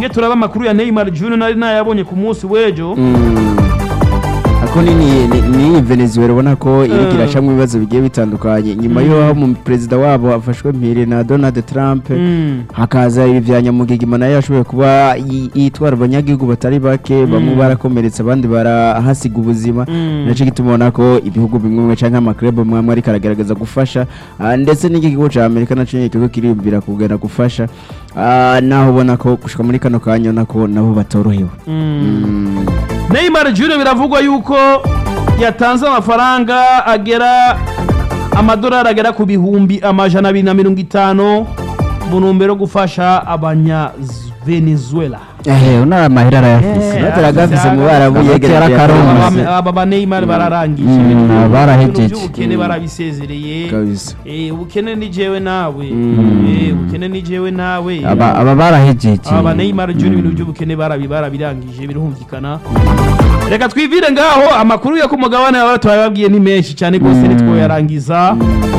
tugiye turaba amakuru ya Neymar Junior nari nayabonye ku munsi w'ejo ako ni ni- ni- ni Venezuela ubona ko iriko Mm. iracamwo ibibazo bigiye bitandukanye nyuma Mm. y'aho mu perezida wabo afashwe mpiri na Donald Trump Mm. hakaza ibi vya nyamugigima nayo yashoboye kuba yi- yitwara abanyagihugu batari bake bamwe Mm. barakomeretse abandi barahasiga ubuzima Mm. naco gituma ubona ko ibihugu bimwe bimwe canke amaklub amwe amwe ariko aragerageza gufasha Ah, ndetse n'iki kigo ca Amerika naco nyene kiriko kiriyumvira kugenda gufasha Ah, naho ubona ko gushika muri kano kanya ubona ko nabo batorohewe Mm. Mm. Neymar Junior biravugwa yuko yatanze amafaranga agera amadolari agera ku bihumbi amajana abiri na mirongo itanu mu ntumbero yo gufasha abanya Venezuela ehe unara amahera arayafise Eh, bataragafise mu barabu Hagati yegereye y'akarongo. Aba- aba ba Neymar bararangije Mm, ibintu barahejeje. by'ubukene barabisezereye kabisa Eh, ubukene ni jewe nawe Mm. Eh, ubukene ni jewe nawe aba aba barahejeje aba ba Neymar Junior ibintu by'ubukene barabi barabirangije birumvikana reka twivire ngaho amakuru yo ku mugabane baba twababwiye ni menshi cyane rwose nitwo yarangiza